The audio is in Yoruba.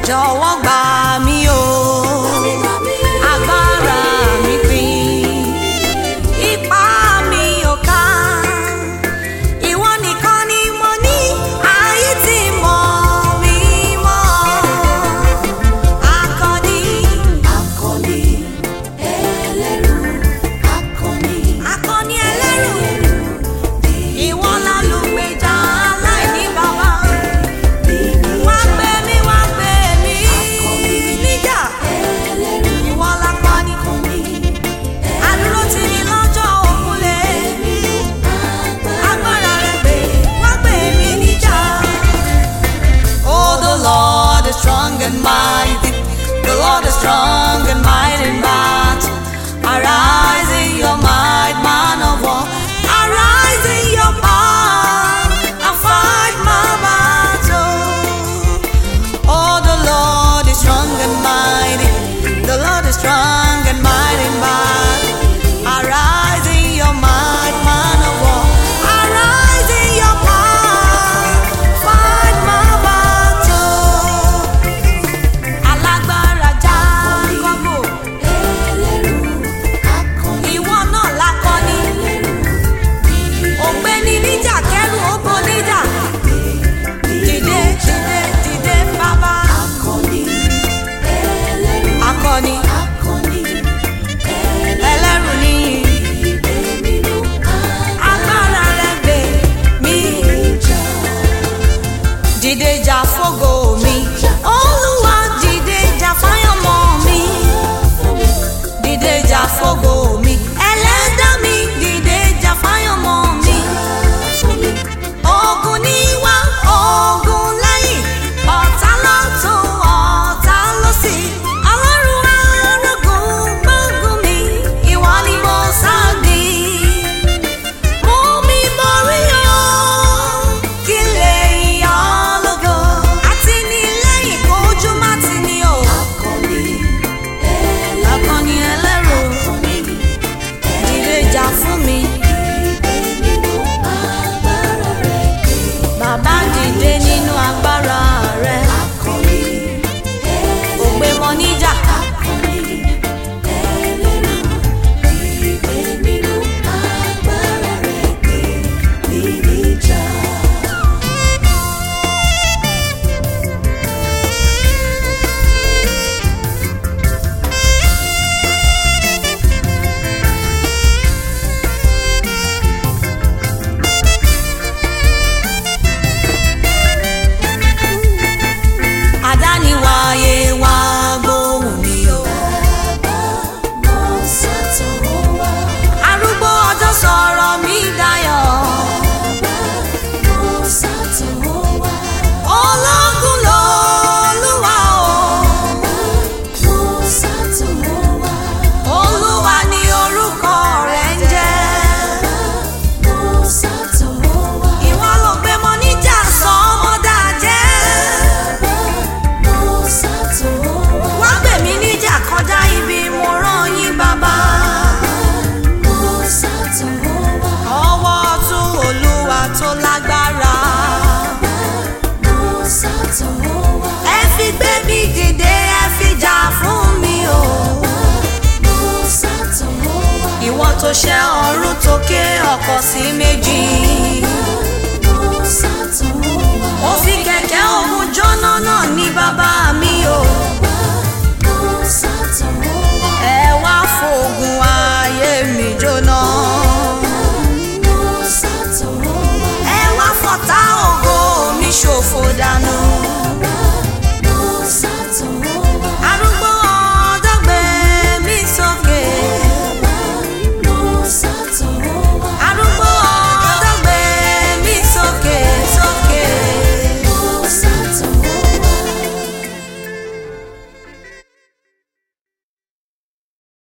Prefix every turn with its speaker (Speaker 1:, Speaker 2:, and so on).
Speaker 1: jọ̀wọ́ gbà mí o agbára mi pin ipá mi ò ká ìwọ nìkan ni mo ní ayé tí mọ̀ mí mọ́ akọni
Speaker 2: Akọni ẹlẹ́rù, akọni
Speaker 1: akọni ẹlẹ́rù ìwọ lálùgbèjà aláìní bàbá wá gbé mi wá gbé mi níjà
Speaker 2: ẹlẹ́rù,
Speaker 1: ìwọ lápá ni àdúró tì ní lọ́jọ́ òkúlé agbára rẹ pé wá gbé mi níjà. Oh, the Lord is strong and mighty. The Lord is strong and mighty in battle. Arise in your might, man of war. Arise in your power and fight my battle. Oh, the Lord is strong and mighty. The Lord is strong and mighty in battle. Arise in your might, man of war. Arise in your power. Fight my battle. Alágbára Jákọ́bù,
Speaker 2: ẹlẹ́rù, akọni
Speaker 1: ìwọ náà lákọni. Ògbéni níjà kẹ́rù ó bo níjà. Dìde, dìde, dìde bàbá.
Speaker 2: akọni ẹlẹ́rù,
Speaker 1: Akọni,
Speaker 2: akọni
Speaker 1: ẹlẹ́rù níyì.
Speaker 2: ìgbé nínú
Speaker 1: Agbára rẹ̀ gbè mí.
Speaker 2: àjà.
Speaker 1: Dìde jà fógo mi. Olúwa dìde jà fáyọ̀mọ́ mi. Dìde jà fógo mi. Ẹlẹ́dá mi dìde jà fáyọ̀mọ́ mi. Ogun níwá, ogun lẹ́yìn, ọ̀tá lọ́tún, ọ̀tá lósì. Ọlọ́run arógun gbógun mi, ìwọ ni mo sáàdì. Mú mi borí o, kí lè yọ ọ́ lógo. Àtìlẹ́yìn kojú má ti ní o.
Speaker 2: Akọni
Speaker 1: Akọni ẹlẹ́rù,
Speaker 2: akọni
Speaker 1: dìde jà fún mi.
Speaker 2: ìgbé nínú agbára rẹ̀ pé.
Speaker 1: Bàbá dìde nínú agbára rẹ̀.
Speaker 2: Akọni ẹlẹ́rù,
Speaker 1: Ògbé mọ níjà.
Speaker 2: akọni ẹlẹ́rù, ìgbé nínú agbára rẹ̀ pé. Ní níjà.
Speaker 1: Àdániwáyé wá gbóhùn mi o.
Speaker 2: Mo sátọ̀ wá.
Speaker 1: Arúgbó ọjọ́ sọ̀rọ̀ mi dayọ̀.
Speaker 2: Mo sátọ̀ wá.
Speaker 1: Ológun lolúwa o.
Speaker 2: Mo sátọ̀ wá.
Speaker 1: Olúwa ni orúkọ rẹ̀ ń jẹ́.
Speaker 2: Mo sátọ̀ wá.
Speaker 1: Ìwọ ló gbé mọ níjà sọ ọmọ dàjẹ́.
Speaker 2: Mo sátọ̀ wá.
Speaker 1: Wá gbè mí níjà kọjá ibi mo rán yín bàbá.
Speaker 2: Mo sátọ̀ wá.
Speaker 1: Ọwọ́ ọ̀tún Olúwa tó lágbára.
Speaker 2: Mo sátọ̀ wá.
Speaker 1: Ẹ fi gbé mi dìde, ẹ fi jà fún mi o.
Speaker 2: Mo sátọ̀ wá.
Speaker 1: Ìwọ tó ṣe ọ̀run tó ké ọkọ̀ sí méjì.
Speaker 2: Mo sátọ̀ wá.
Speaker 1: Ó fi kẹ̀kẹ́ òun jóná náà ní bàbá mi o.
Speaker 2: Mo sátọ̀ wá.
Speaker 1: Ẹ wá fògùn ayé mi jóná.
Speaker 2: Mo sátọ̀ wá.
Speaker 1: Ẹ wá fọ̀tá ògo mi ṣòfò dànù.